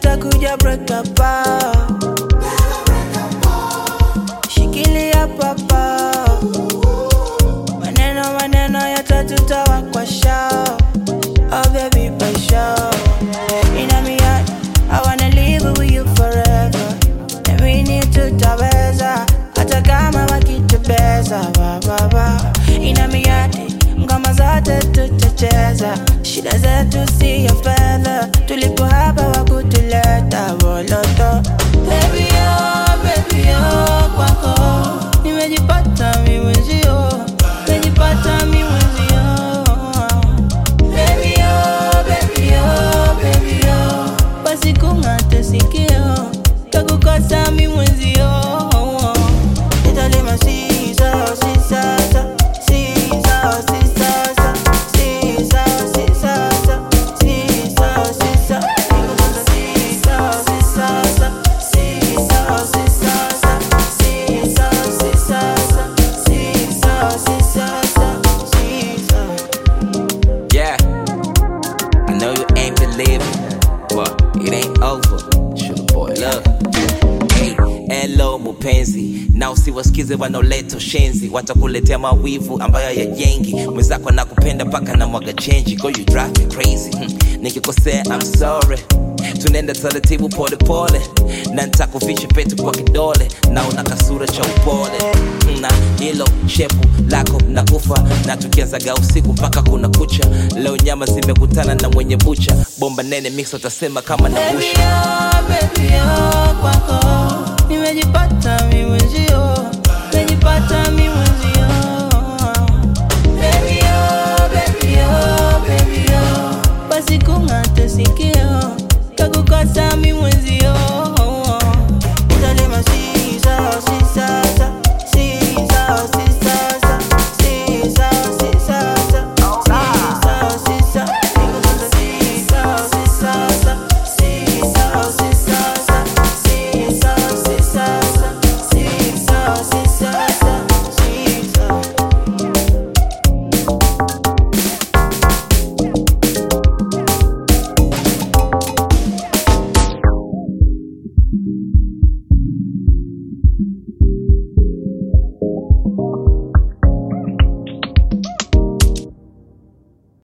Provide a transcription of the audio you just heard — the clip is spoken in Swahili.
itakuja break up ah. Shikilia papa, maneno maneno yote tutawakwasha. Oh baby, pasha. Ina miadi, I wanna live with you forever. Na mimi tutaweza, hata kama wakitubeza. Ba, ba, ba. Ina miadi, ngoma zote tutacheza. Shida zetu si ya fedha, tulipo hapa wakutuleta boloto. Baby, oh, baby, oh, kwako nimejipata mi mwenzio, nimejipata mi mwenzio. Baby, oh, baby, oh, baby, oh, basi kung'ate sikio, takukosa mi mwenzio. Nitalima sisa, sisa, sisa, sisa, sisa, sisa, sisa, sisa, nikutunza sisa, sisa, sisa, sisa, sisa, sisa, sisa, sisa, sisa. Yeah, I know you ain't believing. Well, it ain't over. Sugar boy, look. Hey, hello mupenzi, na usiwasikize wanaoleta ushenzi, watakuletea mawivu ambayo yajengi. Mwenzako nakupenda mpaka na mwaga chenji, go you drive me crazy. Hmm. Nikikosea I'm sorry, tunaenda taratibu pole pole, na nitakuvisha pete kwa kidole, na una kasura cha upole na hilo shepu lako na kufa na tukianzaga usiku mpaka kuna kucha. Leo nyama zimekutana na mwenye bucha, bomba nene mix utasema kama na Baby, busha. oh, baby, oh, kwako nimejipata mi mwenzio, nimejipata mi mwenzio.